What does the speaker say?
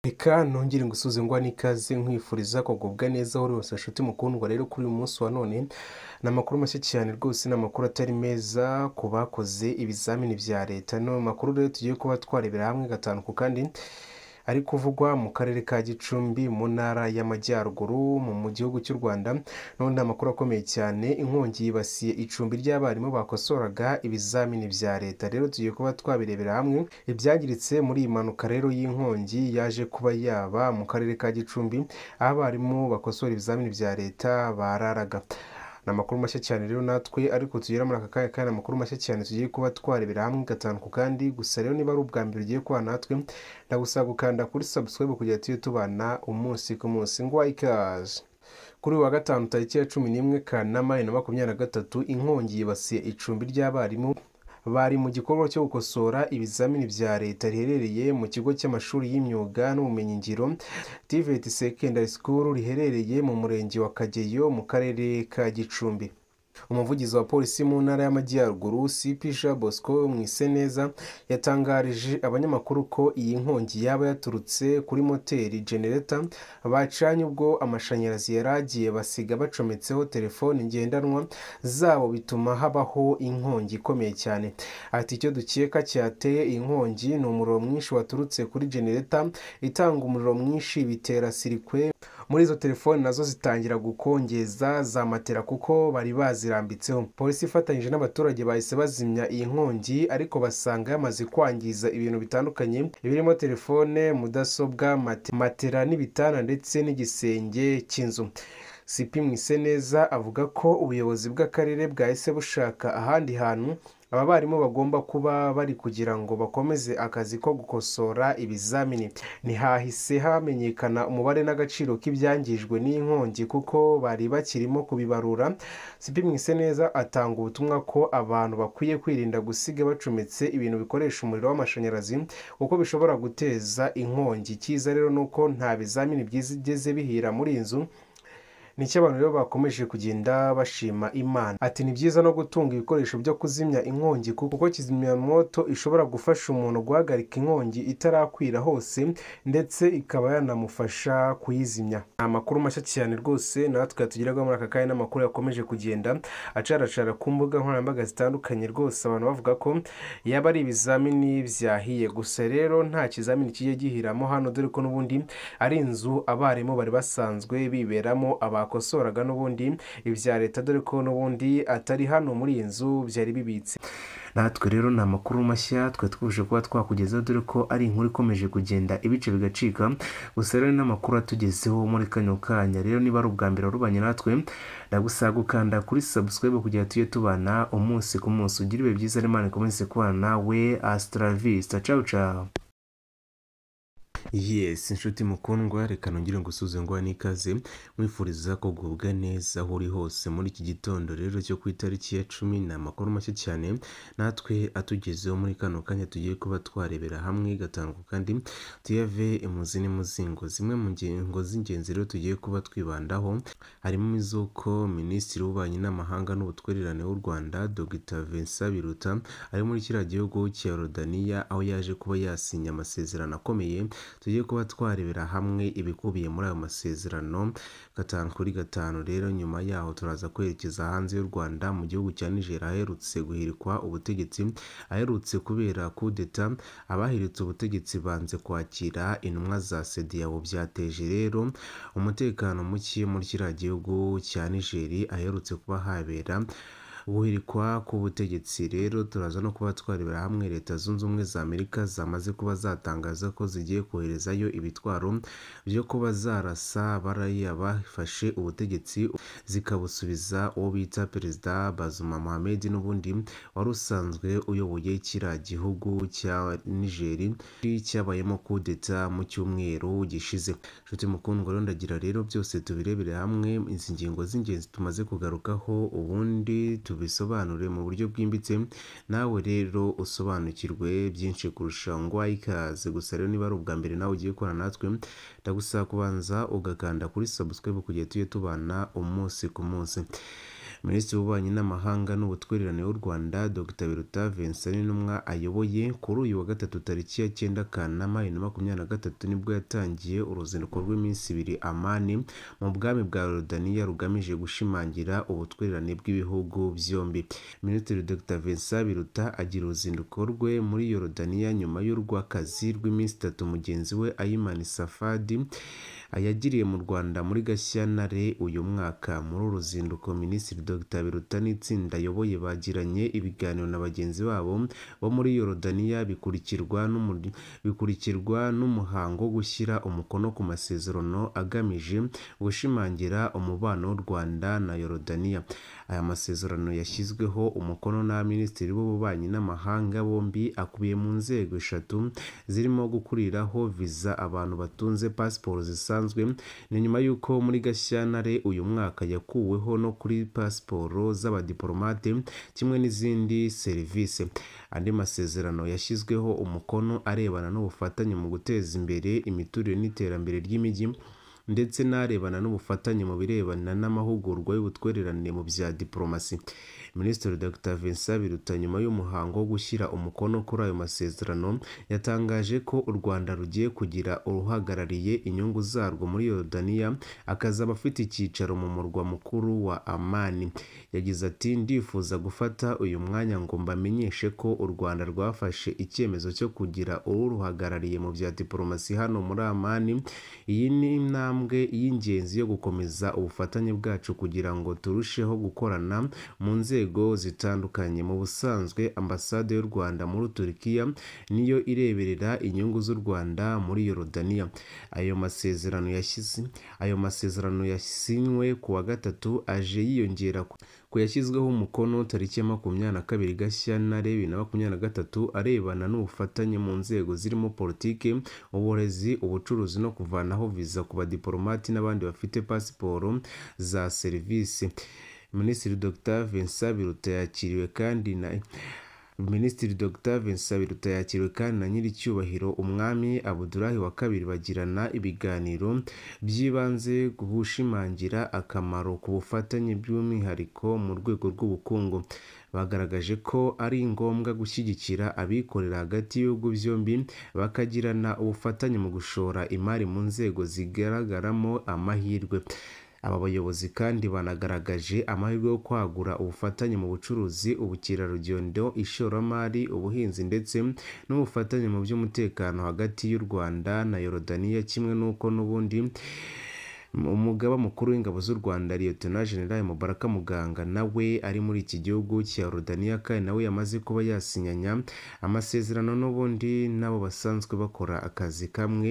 reka nongere ngusuze ngo ni ikaze nkwifuriza kugubwa neza aho uri hose nshuti mukundwa rero kuri uyu munsi wa none ni amakuru mashya cyane rwose ni amakuru atari meza ku bakoze ibizamini bya leta ni amakuru rero tugiye kuba twarebera hamwe gatanu ku kandi ari kuvugwa mu karere ka gicumbi mu ntara y'amajyaruguru mu gihugu cy'u rwanda noneho ni amakuru akomeye cyane inkongi yibasiye icumbi ry'abarimu bakosoraga ibizamini bya leta rero tugiye kuba twabirebera hamwe ibyangiritse muri iyi mpanuka rero y'inkongi yaje kuba yaba mu karere ka gicumbi aho abarimu bakosora ibizamini bya leta bararaga ni amakuru mashya cyane rero natwe ariko tugera muri aka kanya kandi amakuru mashya cyane tugiye kuba twarebera hamwe gatanu ku kandi gusa rero niba ari ubwa mbere ugiye kuba natwe ndagusaba gukanda kuri subscribe kugira tujye tubana umunsi ku munsi ngo ikaze kuri uyu wa gatanu tariki ya cumi n'imwe kanama bibiri na makumyabiri na gatatu inkongi yibasiye icumbi ry'abarimu bari mu gikorwa cyo gukosora ibizamini bya leta riherereye mu kigo cy'amashuri y'imyuga n'ubumenyingiro TVET Secondary School riherereye mu murenge wa Kageyo mu karere ka Gicumbi umuvugizi wa polisi mu ntara y'amajyaruguru cp jean bosco mwiseneza yatangarije abanyamakuru ko iyi nkongi yaba yaturutse kuri moteri genereta bacanye ubwo amashanyarazi yari agiye basiga bacometseho telefoni ngendanwa zabo bituma habaho inkongi ikomeye cyane ati icyo dukeka cyateye iyi nkongi ni umuriro mwinshi waturutse kuri genereta itanga umuriro mwinshi bitera sirikwe muri izo telefoni nazo zitangira gukongeza za matera kuko bari bazirambitseho polisi ifatanyije n'abaturage bahise bazimya iyi nkongi ariko basanga yamaze kwangiza ibintu bitandukanye birimo telefone mudasobwa mate- matera n'ibitanda ndetse n'igisenge cy'inzu cp mwiseneza avuga ko ubuyobozi bw'akarere bwahise bushaka ahandi hantu aba barimu bagomba kuba bari kugira ngo bakomeze akazi ko gukosora ibizamini ntihahise hamenyekana umubare n'agaciro k'ibyangijwe n'inkongi kuko bari bakirimo kubibarura cp mwiseneza atanga ubutumwa ko abantu bakwiye kwirinda gusiga bacometse ibintu bikoresha umuriro w'amashanyarazi kuko bishobora guteza inkongi icyiza rero ni uko nta bizamini byigeze bihira muri iyi nzu nicyo abantu rero bakomeje kugenda bashima imana ati ni byiza no gutunga ibikoresho byo kuzimya inkongi kuko kizimyamwoto ishobora gufasha umuntu guhagarika inkongi itarakwira hose ndetse ikaba yanamufasha kuyizimya ni amakuru mashya cyane rwose natwe yatugeraho muri aka kanya n'amakuru yakomeje kugenda acaracara ku mbuga nkoranyambaga zitandukanye rwose abantu bavuga ko yaba ari ibizamini byahiye gusa rero nta kizamini kijya gihiramo hano dore ko n'ubundi ari inzu abarimu bari basanzwe biberamo abakosoraga n'ubundi ibya leta dore ko n'ubundi atari hano muri iyi nzu byari bibitse natwe rero ni amakuru mashya twari twuje kuba twakugezaho dore ko ari inkuru ikomeje kugenda ibice bigacika gusa rero ni n'amakuru atugezeho muri kano kanya rero niba ari ubwa mbere warubanye natwe ndagusaba gukanda kuri subscribe kugira ngo tujye tubana umunsi ku munsi ugire ibihe byiza n'imana ikomeze kubana nawe asitaravisita cawu cawu yes inshuti mukundwa reka nongere ngusuze ngo n'ikaze mwifuriza kugubwa neza aho uri hose muri iki gitondo rero cyo ku itariki ya cumi ni amakuru mashya cyane natwe atugezeho muri kano kanya tugiye kuba twarebera hamwe gatanu ku kandi tuyave imuzi n'imuzingo zimwe mu ngingo z'ingenzi rero tugiye kuba twibandaho harimo iz'uko minisitiri w'ububanyi n'amahanga n'ubutwererane w'u rwanda dr vincent biruta ari muri kiriya gihugu cya rodaniya aho yaje kuba yasinya amasezerano akomeye tugiye kuba twarebera hamwe ibikubiye muri ayo masezerano gatanu kuri gatanu rero nyuma yaho turaza kwerekeza hanze y'u rwanda mu gihugu cya niger aherutse guhirikwa ubutegetsi aherutse kubera kudeta abahiritse ubutegetsi banze kwakira intumwa za sediyawo byateje rero umutekano muke muri kiriya gihugu cya nigeri aherutse kuba habera guhirikwa k'ubutegetsi rero turaza no kuba twarebera hamwe leta zunze ubumwe za amerika zamaze kuba zatangaza ko zigiye koherezayo ibitwaro byo kuba zarasa bariya bafashe ubutegetsi zikabusubiza uwo bita perezida bazuma mohamed n'ubundi wari usanzwe uyoboye kiriya gihugu cya nigeri cyabayemo kudeta mu cyumweru gishize nshuti mukundwa rero ndagira rero byose tubirebere hamwe izi ngingo z'ingenzi tumaze kugarukaho ubundi tubisobanure mu buryo bwimbitse nawe rero usobanukirwe byinshi kurusha ngo ikaze gusa rero niba ari ubwa mbere nawe ugiye gukorana natwe ndagusaba kubanza ugakanda kuri subscribe kugira tujye tubana umunsi ku munsi minisitiri w'ububanyi n'amahanga n'ubutwererane w'u rwanda dr biruta vincent n'intumwa ayoboye kuri uyu wa gatatu tariki ya cyenda kanama bibiri na makumyabiri na gatatu nibwo yatangiye uruzinduko rw'iminsi ibiri amani mu bwami bwa rodaniya rugamije gushimangira ubutwererane bw'ibihugu byombi minisitiri dr vincent biruta agira uruzinduko rwe muri yorodaniya nyuma y'urw'akazi rw'iminsi itatu mugenzi we ayimani safadi yagiriye mu rwanda muri gashyantare uyu mwaka muri uru ruzinduko minisitiri dr biruta n'itsinda ayoboye bagiranye ibiganiro na bagenzi babo bo muri yorodaniya bikurikirwa n'umuri- bikurikirwa n'umuhango wo gushyira umukono ku masezerano agamije gushimangira umubano w'u rwanda na yorodaniya aya masezerano yashyizweho umukono na minisitiri w'ububanyi n'amahanga bombi akubiye mu nzego eshatu zirimo gukuriraho viza abantu batunze pasiporo zisanzwe ni nyuma y'uko muri gashyantare uyu mwaka yakuweho no kuri pasiporo z'abadiporomate kimwe n'izindi serivisi andi masezerano yashyizweho umukono arebana n'ubufatanye mu guteza imbere imiturire n'iterambere ry'imijyi ndetse n'arebana n'ubufatanye mu birebana n'amahugurwa y'ubutwererane mu bya diporomasi minisitiri dr vincent biruta nyuma y'umuhango wo gushyira umukono kuri ayo masezerano yatangaje ko u rwanda rugiye kugira uruhagarariye inyungu zarwo muri yorodaniya akazaba afite icyicaro mu murwa mukuru wa amani yagize ati ndifuza gufata uyu mwanya ngo mbamenyeshe ko u rwanda rwafashe icyemezo cyo kugira uruhagarariye mu bya diporomasi hano muri amani iyi ni intambwe y'ingenzi yo gukomeza ubufatanye bwacu kugira ngo turusheho gukorana mu nzego zitandukanye mu busanzwe ambasade y'u rwanda muri turikiya niyo ireberera inyungu z'u rwanda muri yorodaniya ayo masezerano yashyize ayo masezerano yasinywe ku wa gatatu aje yiyongera ku ku yashyizweho umukono tariki ya makumyabiri na kabiri gashyantare bibiri na makumyabiri na gatatu arebana n'ubufatanye mu nzego zirimo politiki uburezi ubucuruzi no kuvanaho viza ku badiporomati n'abandi bafite pasiporo za serivisi minisitiri dr vincent biruta yakiriwe kandi na Minisitiri Dr Vincent Biruta yakiriwe kandi na nyiricyubahiro umwami Abudulahi wa kabiri bagirana ibiganiro by'ibanze ku gushimangira akamaro ku bufatanye by'umwihariko mu rwego rw'ubukungu bagaragaje ko ari ngombwa gushyigikira abikorera hagati y'ibihugu byombi bakagirana ubufatanye mu gushora imari mu nzego zigaragaramo amahirwe aba bayobozi kandi banagaragaje amahirwe yo kwagura ubufatanye mu bucuruzi ubukerarugendo ishoramari ubuhinzi ndetse n'ubufatanye mu by'umutekano hagati y'u rwanda na yorodaniya kimwe n'uko n'ubundi umugaba mukuru w'ingabo z'u rwanda liyetona generali mubaraka muganga nawe ari muri iki gihugu cya rodaniya kandi nawe yamaze kuba yasinyanya amasezerano n'ubundi n'abo basanzwe bakora akazi kamwe